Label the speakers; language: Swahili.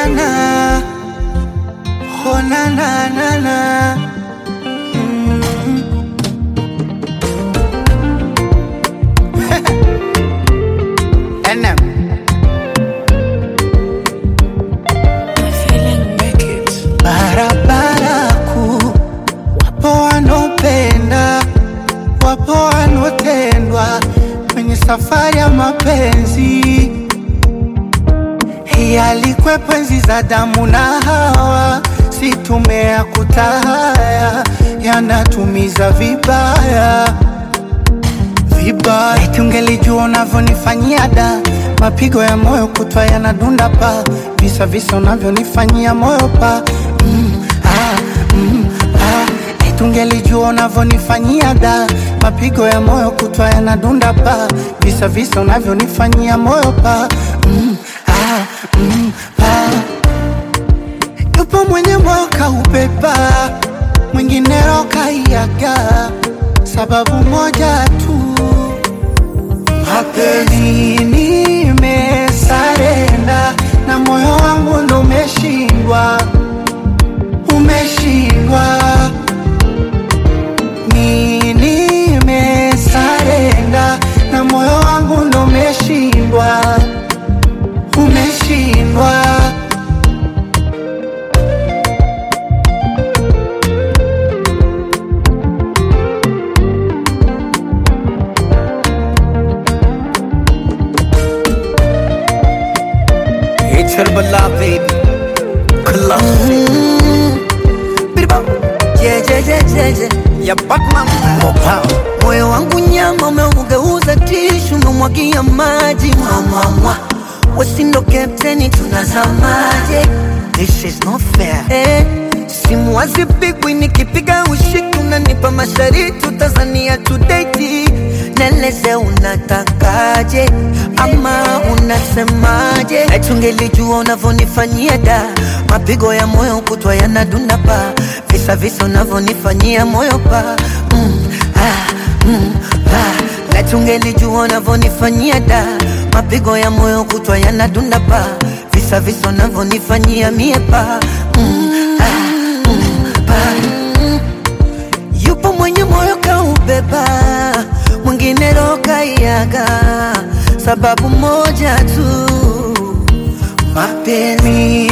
Speaker 1: na na, oh na na na na. Mm. NM. Barabara kuu, wapo wanaopenda, wapo wanaotendwa kwenye safari ya mapenzi. Hii alikwepo enzi za damu na Hawa, si tumea kutahaya, yanatumiza vibaya vibaya. Eti ungelijua unavyonifanyia da, mapigo ya moyo kutwa yanadunda pa, visa visa unavyonifanyia moyo pa mm, ah, mm, ah. Eti ungelijua unavyonifanyia da, mapigo ya moyo kutwa yanadunda pa, visa visa unavyonifanyia moyo pa mm, ah, mm, ah. Yupo mwenye moyo kaubeba, mwingine roho kaiaga, sababu moja tu mapenzi nimesarenda na moyo wangu ndo umeshindwa, umeshindwa. Mi nimesarenda na moyo wangu ndo umeshindwa, umeshindwa.
Speaker 2: It's her beloved Colossus Biribam
Speaker 3: Je, je, je, je, je.
Speaker 2: Ya Batman Mopao
Speaker 3: Moyo wangu nyama umeugeuza tishu, umemwagia maji mwamwamwa, wasindo kapteni, tunazamaje?
Speaker 2: This is not fair
Speaker 3: Eh, simu hazipigwi, nikipiga ushiki unanipa mashariti, Tanzania tudeti, neleze unatakaje ama unasemaje? Eti ungelijua unavyonifanyia da, mapigo ya moyo kutwa yanadunda pa, visa visa unavyonifanyia moyo pa mm, ah, mm, ah. Eti ungelijua unavyonifanyia da, mapigo ya moyo kutwa yanadunda pa, visa visa unavyonifanyia mie pa mm, ah, mm, pa Yupo mwenye moyo kaubeba, mwingine roho kaiaga, sababu moja tu, mapenzi